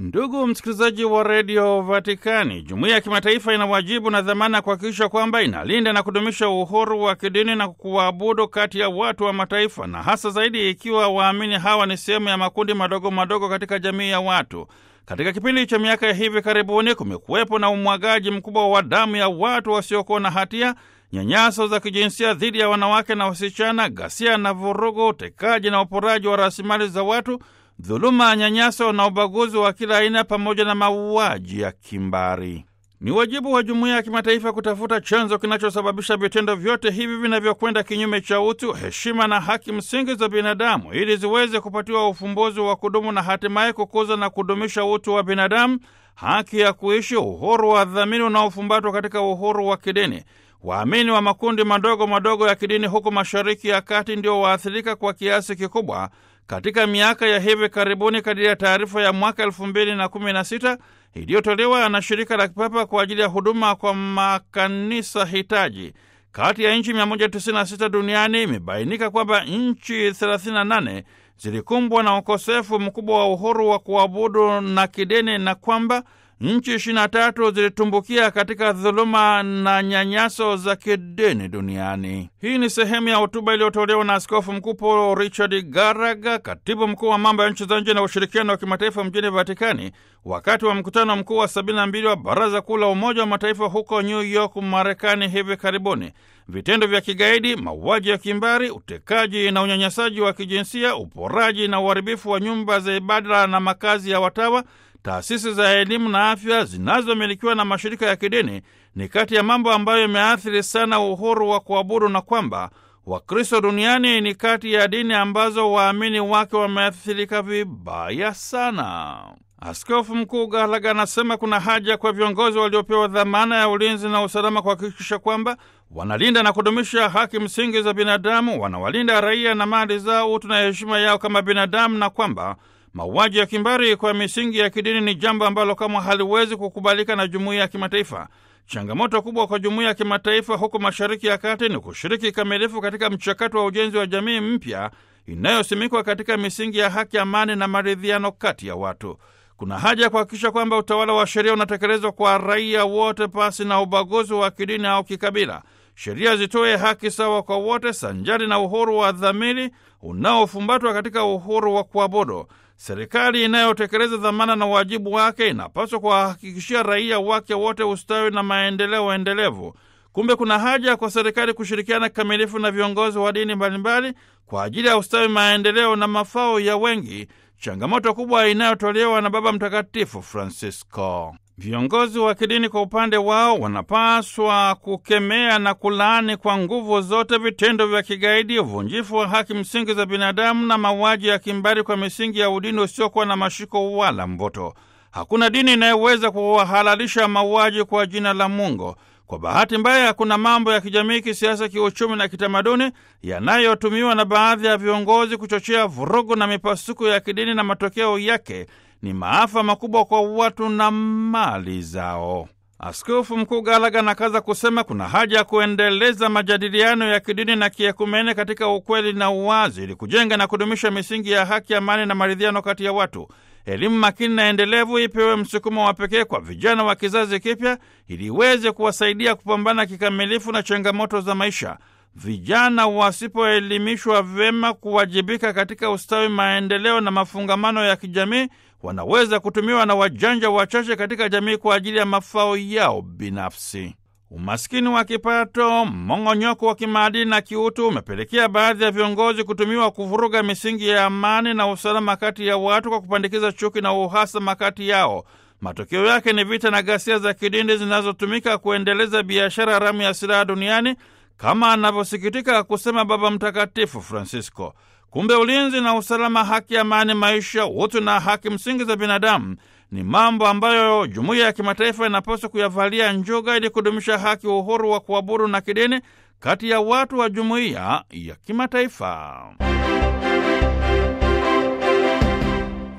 Ndugu msikilizaji wa redio Vatikani, jumuiya ya kimataifa ina wajibu na dhamana ya kuhakikisha kwamba inalinda na kudumisha uhuru wa kidini na kuabudu kati ya watu wa mataifa, na hasa zaidi ikiwa waamini hawa ni sehemu ya makundi madogo madogo katika jamii ya watu. Katika kipindi cha miaka ya hivi karibuni, kumekuwepo na umwagaji mkubwa wa damu ya watu wasiokuwa na hatia, nyanyaso za kijinsia dhidi ya wanawake na wasichana, ghasia na vurugu, utekaji na uporaji wa rasilimali za watu dhuluma, nyanyaso na ubaguzi wa kila aina pamoja na mauaji ya kimbari. Ni wajibu wa jumuiya ya kimataifa kutafuta chanzo kinachosababisha vitendo vyote hivi vinavyokwenda kinyume cha utu, heshima na haki msingi za binadamu ili ziweze kupatiwa ufumbuzi wa kudumu na hatimaye kukuza na kudumisha utu wa binadamu, haki ya kuishi, uhuru wa dhamiri unaofumbatwa katika uhuru wa kidini. Waamini wa makundi madogo madogo ya kidini huko Mashariki ya Kati ndio waathirika kwa kiasi kikubwa katika miaka ya hivi karibuni, kadiri ya taarifa ya mwaka elfu mbili na kumi na sita iliyotolewa na shirika la kipapa kwa ajili ya huduma kwa makanisa hitaji. Kati ya nchi 196 duniani imebainika kwamba nchi 38 zilikumbwa na ukosefu mkubwa wa uhuru wa kuabudu na kidini na kwamba nchi 23 zilitumbukia katika dhuluma na nyanyaso za kidini duniani. Hii ni sehemu ya hotuba iliyotolewa na Askofu Mkuu Paul Richard Garaga, katibu mkuu wa mambo ya nchi za nje na ushirikiano wa kimataifa mjini Vatikani, wakati wa mkutano mkuu wa 72 wa Baraza Kuu la Umoja wa Mataifa huko New York, Marekani hivi karibuni. Vitendo vya kigaidi, mauaji ya kimbari, utekaji na unyanyasaji wa kijinsia, uporaji na uharibifu wa nyumba za ibada na makazi ya watawa taasisi za elimu na afya zinazomilikiwa na mashirika ya kidini ni kati ya mambo ambayo yameathiri sana uhuru wa kuabudu na kwamba Wakristo duniani ni kati ya dini ambazo waamini wake wameathirika vibaya sana. Askofu Mkuu Gallagher anasema kuna haja kwa viongozi waliopewa dhamana ya ulinzi na usalama kuhakikisha kwamba wanalinda na kudumisha haki msingi za binadamu, wanawalinda raia na mali zao, utu na heshima yao kama binadamu, na kwamba mauaji ya kimbari kwa misingi ya kidini ni jambo ambalo kama haliwezi kukubalika na jumuiya ya kimataifa. Changamoto kubwa kwa jumuiya ya kimataifa huko Mashariki ya Kati ni kushiriki kikamilifu katika mchakato wa ujenzi wa jamii mpya inayosimikwa katika misingi ya haki, amani na maridhiano kati ya watu. Kuna haja ya kuhakikisha kwamba utawala wa sheria unatekelezwa kwa raia wote pasi na ubaguzi wa kidini au kikabila. Sheria zitoe haki sawa kwa wote sanjari na uhuru wa dhamiri unaofumbatwa katika uhuru wa kuabudu. Serikali inayotekeleza dhamana na wajibu wake inapaswa kuwahakikishia raia wake wote ustawi na maendeleo endelevu. Kumbe kuna haja kwa serikali kushirikiana kikamilifu na viongozi wa dini mbalimbali kwa ajili ya ustawi, maendeleo na mafao ya wengi, changamoto kubwa inayotolewa na Baba Mtakatifu Francisco. Viongozi wa kidini kwa upande wao wanapaswa kukemea na kulaani kwa nguvu zote vitendo vya kigaidi, uvunjifu wa haki msingi za binadamu na mauaji ya kimbari kwa misingi ya udini usiokuwa na mashiko wala mboto. Hakuna dini inayoweza kuwahalalisha mauaji kwa jina la Mungu. Kwa bahati mbaya, kuna mambo ya kijamii, kisiasa, kiuchumi na kitamaduni yanayotumiwa na baadhi ya viongozi kuchochea vurugu na mipasuko ya kidini, na matokeo yake ni maafa makubwa kwa watu na mali zao. Askofu Mkuu Gallagher anakaza kusema kuna haja ya kuendeleza majadiliano ya kidini na kiekumene katika ukweli na uwazi, ili kujenga na kudumisha misingi ya haki, amani na maridhiano kati ya watu. Elimu makini na endelevu ipewe msukumo wa pekee kwa vijana wa kizazi kipya, ili iweze kuwasaidia kupambana kikamilifu na changamoto za maisha. Vijana wasipoelimishwa vyema kuwajibika katika ustawi, maendeleo na mafungamano ya kijamii, wanaweza kutumiwa na wajanja wachache katika jamii kwa ajili ya mafao yao binafsi. Umaskini wa kipato, mmong'onyoko wa kimaadili na kiutu umepelekea baadhi ya viongozi kutumiwa kuvuruga misingi ya amani na usalama kati ya watu kwa kupandikiza chuki na uhasama kati yao. Matokeo yake ni vita na ghasia za kidini zinazotumika kuendeleza biashara haramu ya silaha duniani kama anavyosikitika kusema Baba Mtakatifu Francisco. Kumbe ulinzi na usalama, haki, amani, maisha, utu na haki msingi za binadamu ni mambo ambayo jumuiya ya kimataifa inapaswa kuyavalia njuga ili kudumisha haki, uhuru wa kuabudu na kidini kati ya watu wa jumuiya ya kimataifa.